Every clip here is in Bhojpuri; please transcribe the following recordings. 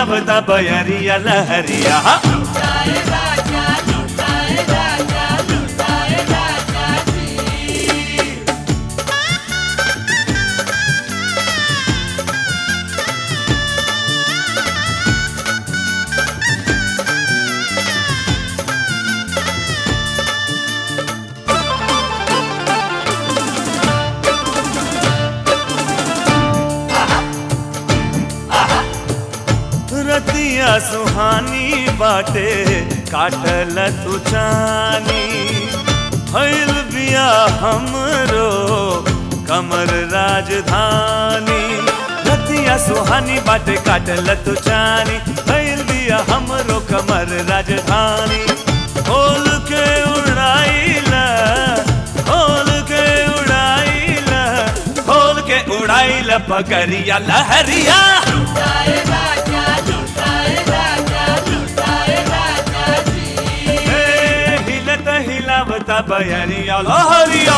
हिलावता बयरिया लहरिया रतिया सुहानी बाटे काटल तू चानी भइल बिया हमरो कमर राजधानी रतिया सुहानी बाटे काटल तू चानी भइल बिया हमरो कमर राजधानी खोल के उड़ाइला खोल के उड़ाइला खोल के उड़ाइला पगरिया लहरिया ए, हिलत हिलावता बयरिया लहरिया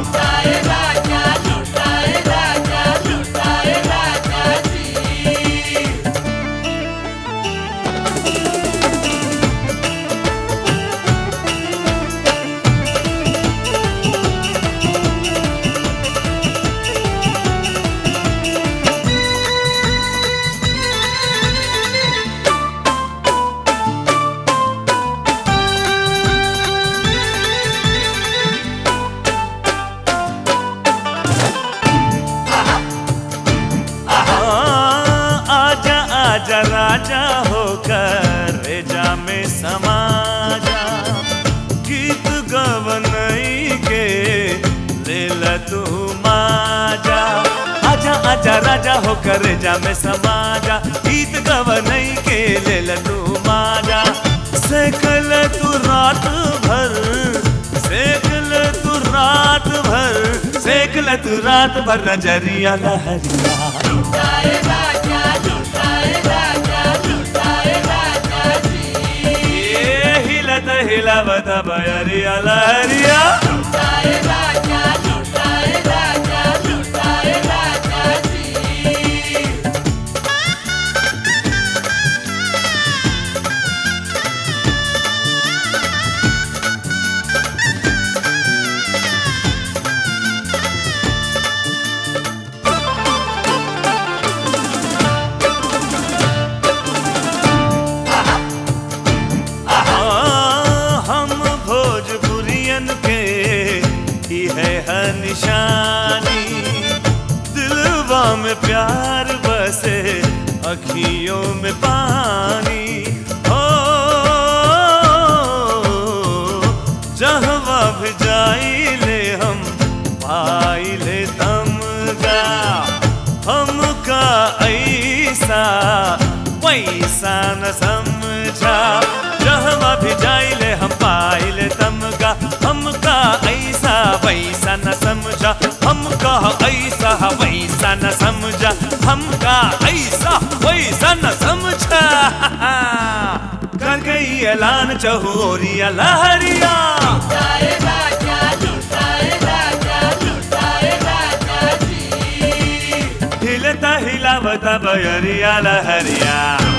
हाँ, आजा आजा राजा होकर रेजा में समा जा गीत गवनई के लेल तू माजा आजा आजा राजा होकर रेजा में समा जा गीत गवनई के लेल तू माजा सेकल तू रात भर सेकल तू रात भर सेकल तू रात भर नजरिया लहरिया ये हिलत हिलावत बयरिया लहरिया हाँ, हम भोजपुरियन के ही है हर निशानी दिलवा में प्यार बसे अखियों में पानी हो जहवा भी जाइले हम पाइले तमगा हमका ऐसा वैसा न समझा जहवा भी जाइले हम पाइले तमगा हमका ऐसा वैसा न समझा हमका ऐसा वैसा न समझा हमका ऐसा वैसा न समझा कर गई ऐलान चहोरिया लहरिया हिलता हिलावता बयरिया लहरिया